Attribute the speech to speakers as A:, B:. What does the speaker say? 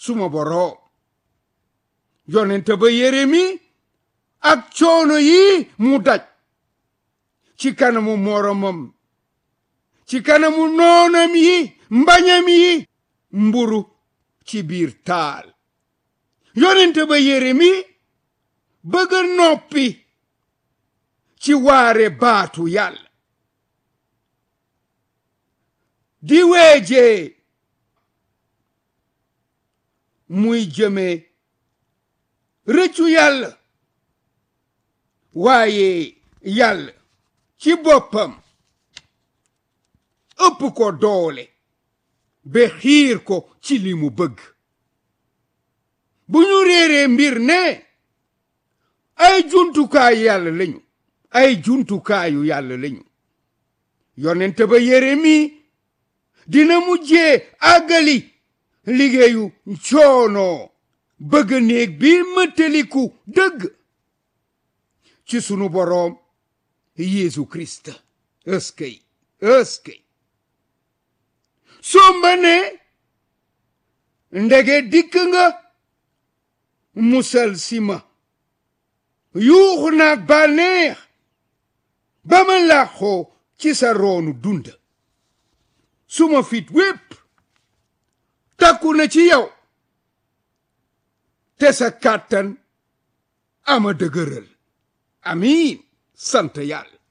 A: suma boroom yonente ba Yeremi ak coono yi mu daj ci kanamu moromam ci kanamu noonam yi mbañam yi mburu ci biir taal yonente ba Yeremi bëgg noppi ci waare baatu yàlla di weejee muy jëme rëccu yàlla waaye yàlla ci boppam ëpp ko doole ba xiir ko ci li mu bëgg bu ñu réeree mbir ne ay jumtukaayu yàlla lañu ay jumtukaayu yàlla lañu yonent ba Yeremi dina mujjee àggali liggéeyu coono bëgg néeg bi mëttaliku dëgg ci sunu boroom Yeesu Kirist ëskëy ëskëy somba ne ndege dikk nga musal si ma yuuxu naag bànneex ba ma làqoo ci sa roonu dund suma fit wépp takku na ci yow te sa kàttan ama dëgëral amiin sant yàlla